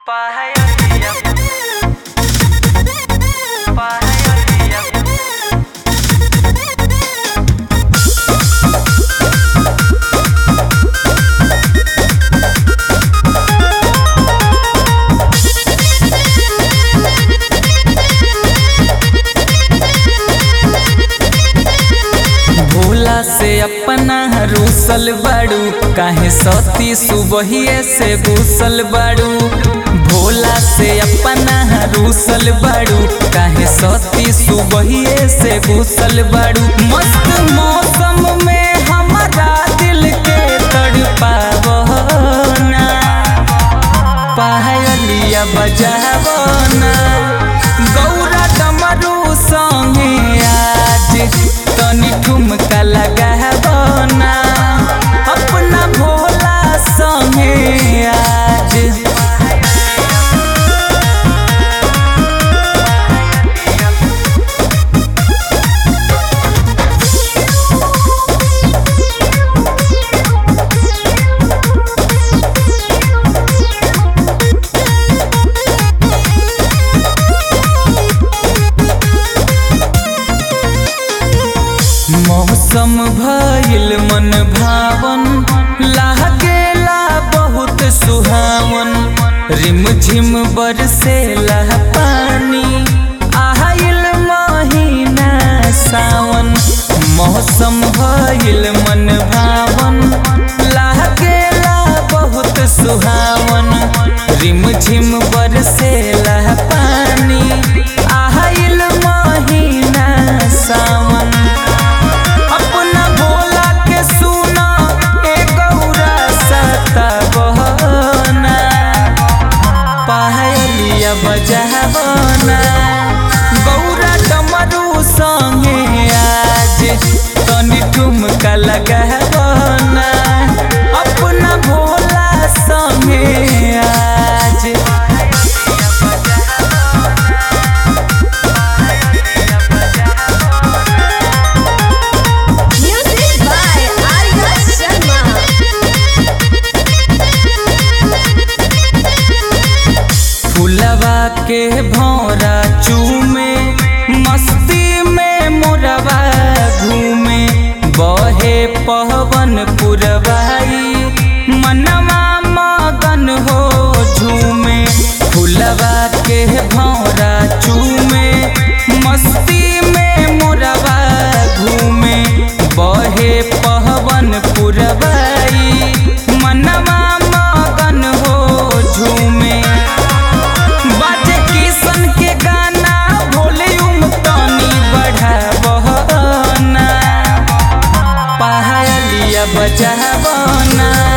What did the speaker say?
Pahayaliyam. Pahayaliyam. Bhola से अपना रूसल बाड़ू काहे सती सुबहिए से घुसल बाड़ू भोला से अपना रूसल बाड़ू काहे सती सुबहिए से घुसल बाड़ू मस्त मौसम में हमारा दिल के तड़पावना पायलिया बजावना गौरा डमरू संगे आज तनी ठुमका लगावना अपना भोला संगे आज मौसम भइल मन भावन लागेला बहुत सुहावन रिम झिम बरसेला पानी आइल महीना सावन मौसम भइल मन भावन लागेला बहुत सुहावन रिम झिम बरसेला पानी आइल महीना सावन अपना भोला के सुना ए गौरा सता बहना पायलिया बजावना गौरा डमरू संगे आज तनी ठुमका लगावना अपना भोला संगे आज Music by Arya Sharma. फुलवा के भौरा चूमे मस्ती में मोरवा घूमे बहे पवन पुरवाई मनवा मगन हो झूमे फुलवा के भौरा चूमे मस्ती में मोरवा घूमे बहे पवन पुरवाई मनवा मगन हो झूमे बाजे किशन के गाना वॉल्यूम तनी बढ़ावना पायलिया बजावना